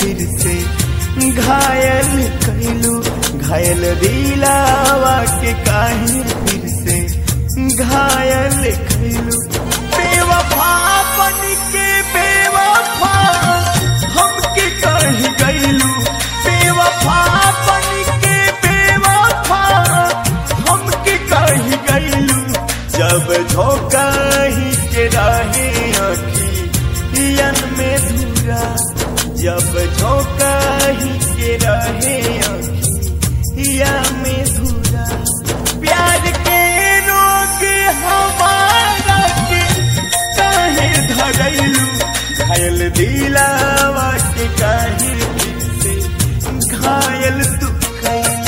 फिर से घायल कैलू घायल दिलावा के काहे फिर से घायल कैलू बेवफा बन के बेवफा हमके कह गईलू बेवफा बन के बेवफा हमके कह गईलू जब झोंका ही के रहे अखियन में धुरा जब झोंका ही के रहे अखिया में धुरा प्यार के रोग हमारा के काहे धरैलू घायल दिलावा के काहे दिल से घायल तू कैलू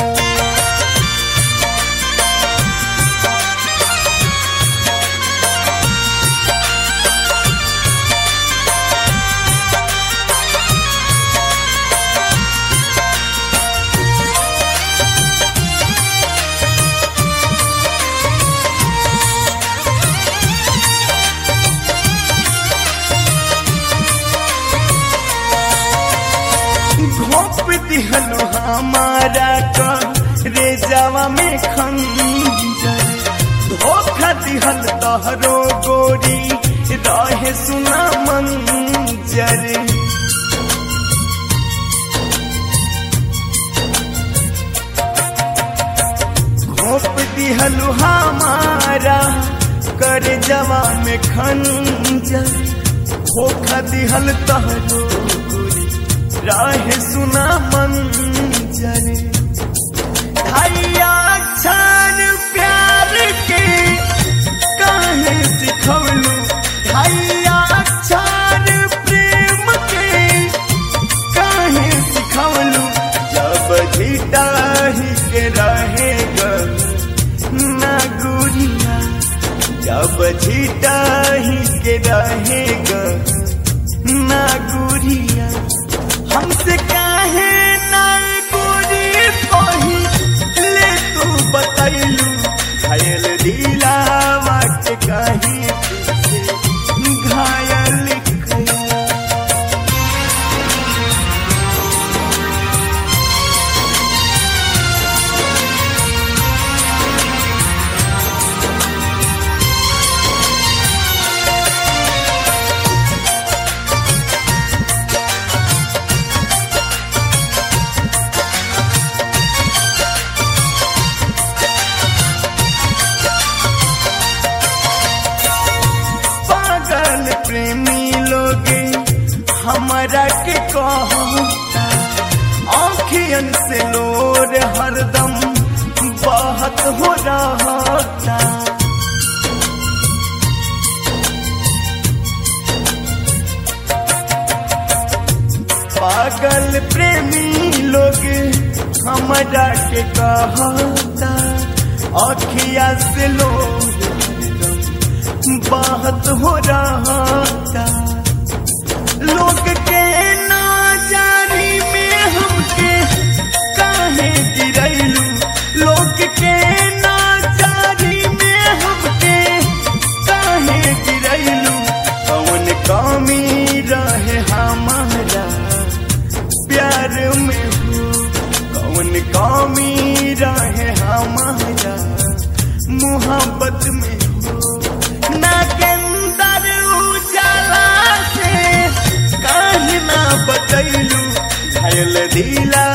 घोप दिहलो हमारा का रे जावा में खंजर धोखा दिहल तहरो गोरी रहे सुना मंजर घोप दिहलो हमारा कर जवा में खंजर धोखा दिहल तहरो गोरी राह सुना मंजर धैया छान प्यार के काहे सिखवलू धैया छान प्रेम के काहे सिखवलू जब झीटा ही के रहेगा ना गुरिया जब झीटा ही के रहेगा ना गुरिया हमसे काहे ना गोरी कही ले तू बतैलू घायल दिलावा के कही घायल कैलू पागल प्रेमी लोग हमारा के कहता आँखियन से लोर हरदम बहत हो रहता पागल प्रेमी लोग हमारा के कहता आँखिया से लोर बात हो रहा लोग के नाजारी में हमके काहे गिरैलू लोग के नाजारी में हमके काहे गिरैलू कौन कमी रहे हमारा प्यार में हो कौन कमी रहे हमारा मोहब्बत में हो नागेंदर उजाला से काहे ना बतैलू घायल दिला